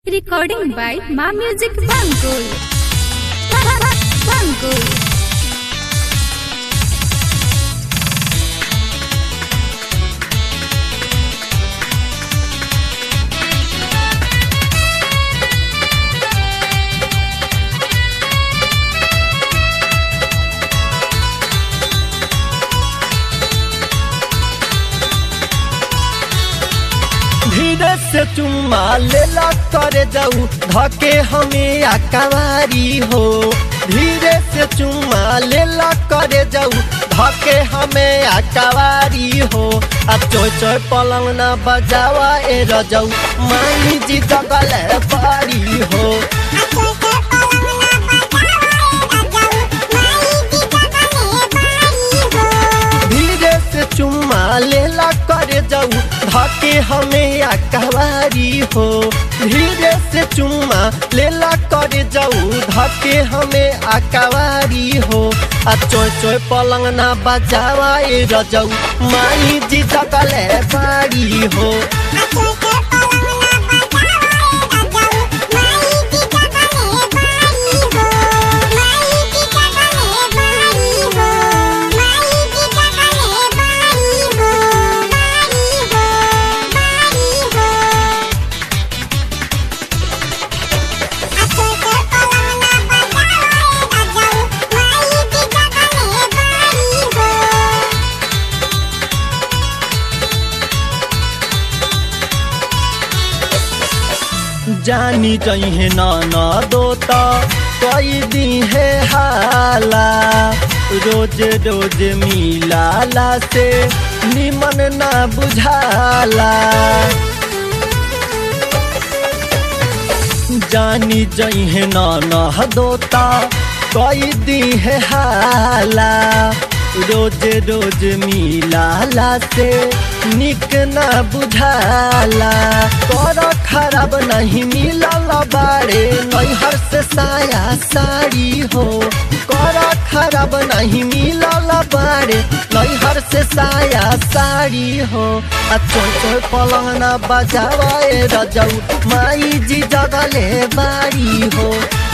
Recording by Ma Music Bangkok. Bangkok. धीरे से चुम्मा लेला करे जाऊ धके हमें आकावारी हो धीरे से चुम्मा लेला करे जाऊ धके हमें आकावारी हो आ चोय चोय पलंग ना बजावा ए रजाऊ माई जी जगल पारी हो धीरे से चुम्मा लेला करे जाऊ धके हमें आकावारी हो धीरे से चुम्मा लेला करे जाऊ धके हमें आकावारी हो आ चोय चोय पलंग ना बजावा ए रजाऊ माई जी जगले बारी हो जानी जइहे न न दोता कई दी है हाला रोज रोज मिलाला से निमन ना बुझाला जानी जइहे न न दोता कई दी है हाला रोज रोज मिलाला से निक ना बुझाला कर खराब नहीं मिलल बारे नैहर से साया साड़ी हो कर खराब नहीं मिलल बारे नैहर से साया साड़ी हो आ चोय चोय पलंग ना बजावा ए रजाऊ माई जी जगले बारी हो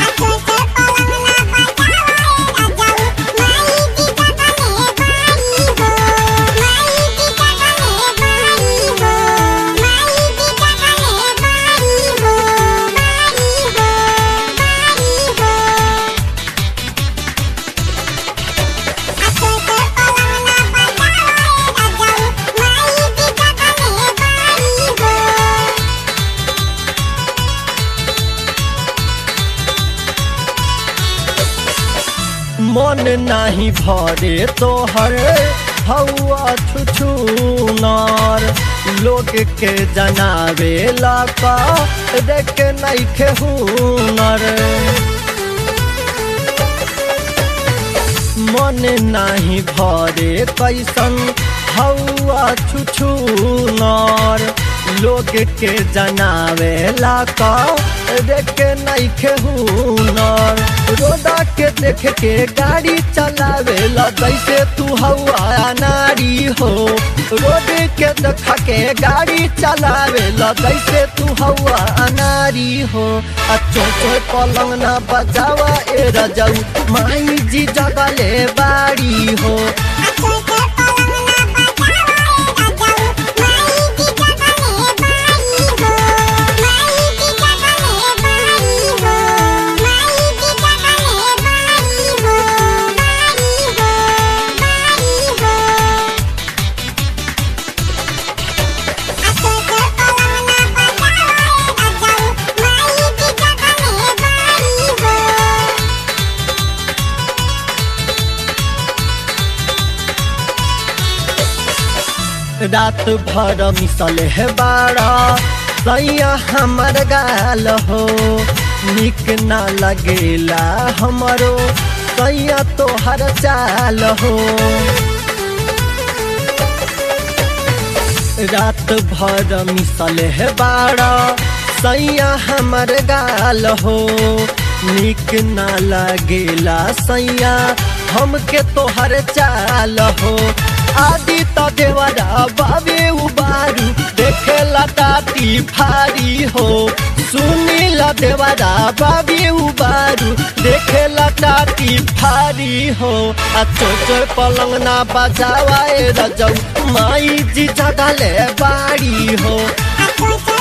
मन नाही भरे तोहर हौआ छुछुनार लोग के जनावे लाका देख नैखे हुनर मन नाही भरे कैसन हौआ छुछुनार लोग के जनावे लाका देख नैखे हुनर रोदा के देख के गाड़ी चलावे ला जैसे तू हवा नारी हो रोड के देख के गाड़ी चलावे ला जैसे तू हवा नारी हो अच्छो चो पलंग ना बजावा ए रजाऊ माई जी जगले बाड़ी हो रात भर मिसल है बाड़ा सैया हमर गाल हो निक ना लगेला हमरो सैया तोहर चाल हो रात भर मिसल है बाड़ा सैया हमर गाल हो निक ना लगेला सैया हमके तोहर चाल हो आदि त देवरा बाबे उबारू देखे लताती फारी हो सुनील त देवारा बाबी उबारू देखेला टाटी फारी हो आ चोचर पलंग ना बजावा ए रजौ माई जी जगले बाड़ी हो Acuérdate